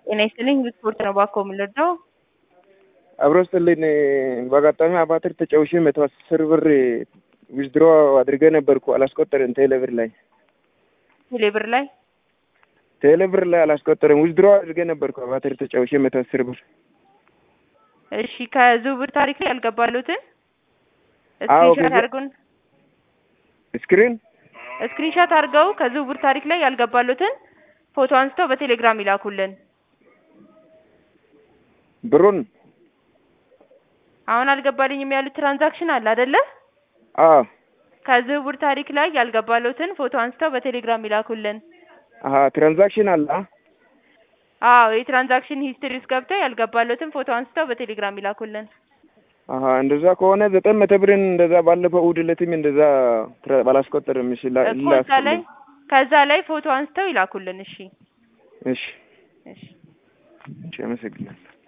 ጤና ይስጥልኝ ስፖርት ነው ባኮ የምንረዳው አብሮ ስጥልኝ በአጋጣሚ አባትር ተጫውሼ መቶ አስር ብር ዊዝድሮ አድርገ ነበርኩ አላስቆጠርም። ቴሌብር ላይ ቴሌብር ላይ ቴሌብር ላይ አላስቆጠርም። ዊዝድሮ አድርገ ነበርኩ አባትር ተጫውሼ መቶ አስር ብር። እሺ ከዝውውር ታሪክ ላይ ያልገባሉትን አዎ፣ ስክሪንሻት ከዚ- አድርጉን ስክሪን ስክሪንሻት አድርገው ከዝውውር ታሪክ ላይ ያልገባሉትን ፎቶ አንስተው በቴሌግራም ይላኩልን። ብሩን አሁን አልገባልኝም ያሉት ትራንዛክሽን አለ አይደለ? አዎ ከዝውውር ታሪክ ላይ ያልገባሉትን ፎቶ አንስተው በቴሌግራም ይላኩልን። አሀ ትራንዛክሽን አለ አ? አዎ የትራንዛክሽን ሂስትሪ ውስጥ ገብተው ያልገባሉትን ፎቶ አንስተው በቴሌግራም ይላኩልን። አሀ እንደዛ ከሆነ ዘጠኝ መቶ ብርን እንደዛ ባለፈው እሑድ ዕለትም እንደዛ ትራ- ባላስቆጠርም እሺ ላ- እኮ እዛ ላይ ላስልኝ። ከዛ ላይ ፎቶ አንስተው ይላኩልን። እሺ እሺ እሺ እሺ አመሰግናለሁ።